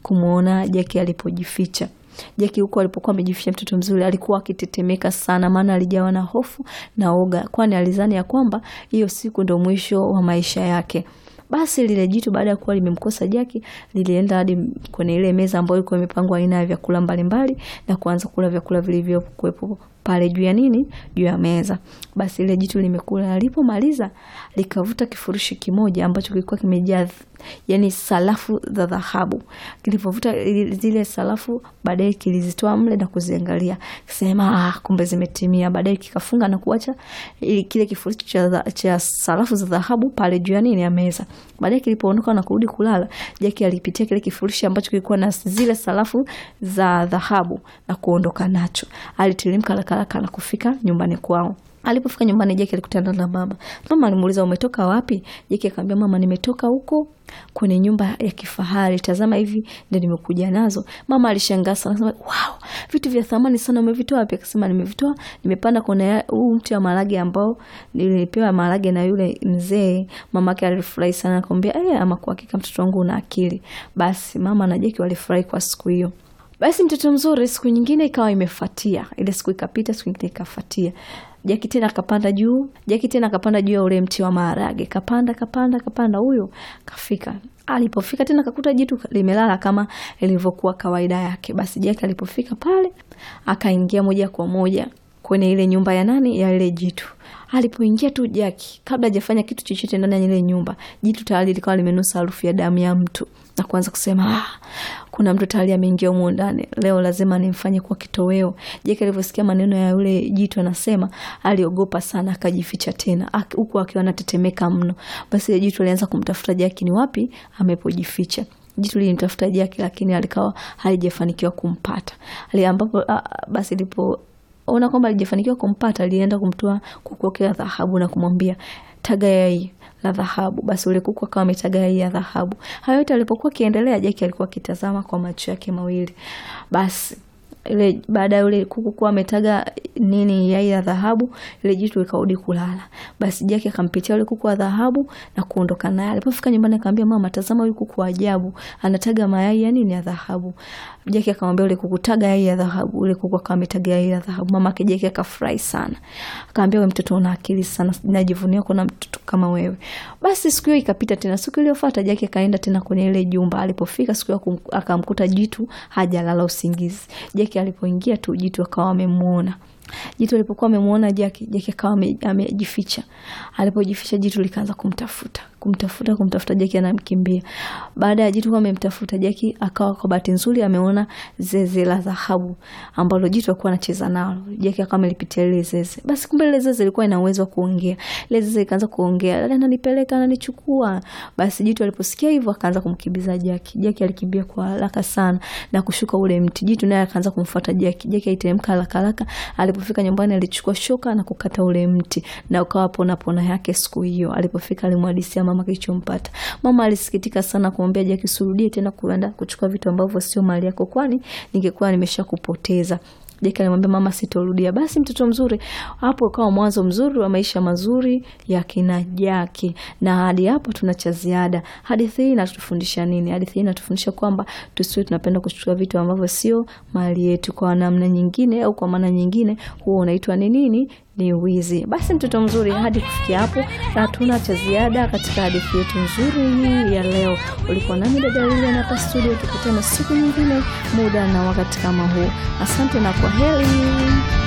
kumwona Jaki alipojificha. Jaki huko alipokuwa amejificha mtoto mzuri alikuwa akitetemeka sana, maana alijawa na hofu na oga, kwani alizani ya kwamba hiyo siku ndo mwisho wa maisha yake. Basi lile jitu baada ya kuwa limemkosa Jaki lilienda hadi kwenye ile meza ambayo ilikuwa imepangwa aina ya vyakula mbalimbali na kuanza kula vyakula vilivyokuwepo pale juu ya nini, juu ya meza. Basi ile jitu limekula, alipomaliza likavuta kifurushi kimoja ambacho kilikuwa kimejaa yani sarafu za dhahabu. Kilipovuta zile sarafu, baadaye kilizitoa mle na kuziangalia, kisema ah, kumbe zimetimia. Baadaye kikafunga na kuacha kile kifurushi cha, cha sarafu za dhahabu pale juu ya nini, ya meza. Baadaye kilipoondoka na kurudi kulala, Jaki alipitia kile kifurushi ambacho kilikuwa na zile sarafu za dhahabu na kuondoka nacho. Alitirimka haraka haraka na kufika nyumbani kwao. Alipofika nyumbani Jaki alikutana na mama. Mama alimuuliza umetoka wapi? Jaki akamwambia mama, nimetoka huko kwenye nyumba ya kifahari, tazama hivi ndio nimekuja nazo. Mama alishangaa sana, akasema wow, vitu vya thamani sana umevitoa wapi? Akasema nimevitoa, nimepanda kwenye huu mti wa maharage ambao nilipewa maharage na yule mzee. Mamake alifurahi sana, akamwambia eh, ama kwa hakika mtoto wangu una akili. Basi mama na Jaki walifurahi kwa siku hiyo. Basi mtoto mzuri, siku nyingine ikawa imefuatia, ile siku ikapita, siku nyingine ikafuatia. Jaki tena akapanda juu, Jaki tena akapanda juu ya ule mti wa maharage, kapanda kapanda kapanda, huyo kafika. Alipofika tena kakuta jitu limelala kama ilivyokuwa kawaida yake. Basi Jaki alipofika pale, akaingia moja kwa moja kwenye ile nyumba ya nani, ya ile jitu. Alipoingia tu Jaki, kabla hajafanya kitu chochote ndani ya ile nyumba, jitu tayari likawa limenusa harufu ya damu ya mtu na kuanza kusema ah, kuna mtu tayari ameingia humo ndani, leo lazima nimfanye kuwa kitoweo. Jaki alivyosikia maneno ya yule jitu anasema, aliogopa sana, akajificha tena huku akiwa anatetemeka mno. Basi ile jitu alianza kumtafuta Jaki ni wapi amepojificha. Jitu lilimtafuta Jaki lakini alikawa halijafanikiwa kumpata. Ali ambapo basi lipo ona kwamba alijafanikiwa kumpata, alienda kumtoa kuku wake wa dhahabu na kumwambia taga yai la dhahabu. Basi ule kuku akawa ametaga yai ya dhahabu. Hayo yote alipokuwa akiendelea, Jaki alikuwa akitazama kwa macho yake mawili. Basi ile baada ya ule kuku kuwa ametaga nini yai ya dhahabu, ile jitu likarudi kulala. Basi Jaki akampitia ule kuku wa dhahabu na kuondoka naye. Alipofika nyumbani akamwambia mama, tazama huyu kuku wa ajabu, anataga mayai ya nini ya dhahabu. Jaki akamwambia ule kuku, taga yai ya dhahabu. Ule kuku akawa ametaga yai ya dhahabu. Mama yake Jaki akafurahi sana. Akamwambia wewe mtoto una akili sana, najivunia kuona mtoto kama wewe. Basi siku hiyo ikapita tena. Siku iliyofuata Jaki akaenda tena kwenye ile jumba. Alipofika siku hiyo akamkuta jitu hajalala usingizi. Jaki alipoingia tu jitu akawa amemuona. Jitu alipokuwa amemuona Jaki, Jaki akawa amejificha. Alipojificha jitu likaanza kumtafuta, kumtafuta, kumtafuta Jaki anamkimbia. Baada ya jitu kuwa amemtafuta Jaki, akawa kwa bahati nzuri ameona zeze la dhahabu ambalo jitu alikuwa anacheza nalo. Jaki akawa amelipitia lile zeze. Basi kumbe lile zeze lilikuwa ina uwezo wa kuongea. Lile zeze likaanza kuongea, dada ananipeleka, ananichukua. Basi jitu aliposikia hivyo akaanza kumkimbiza Jaki. Jaki alikimbia kwa haraka sana na kushuka ule mti. Jitu naye akaanza kumfuata Jaki. Jaki aliteremka haraka haraka. Alipofika nyumbani alichukua shoka na kukata ule mti na ukawa pona pona yake siku hiyo. Alipofika alimhadisia mama kilichompata. Mama alisikitika sana kumwambia Jaki, usirudie tena kuenda kuchukua vitu ambavyo sio mali yako, kwani ningekuwa nimeshakupoteza. Jaki alimwambia mama, sitorudia. Basi mtoto mzuri, hapo ukawa mwanzo mzuri wa maisha mazuri ya kina Jaki, na hadi hapo tuna cha ziada. Hadithi hii inatufundisha nini? Hadithi hii inatufundisha kwamba tusiwe tunapenda kuchukua vitu ambavyo sio mali yetu. Kwa namna nyingine au kwa maana nyingine, huo unaitwa ni nini? Ni wizi. Basi mtoto mzuri, hadi kufikia hapo hatuna cha ziada katika hadithi yetu nzuri hii ya leo. Ulikuwa nami dada Lilian hapa studio, tukutane siku nyingine muda na wakati kama huu. Asante na kwa heri.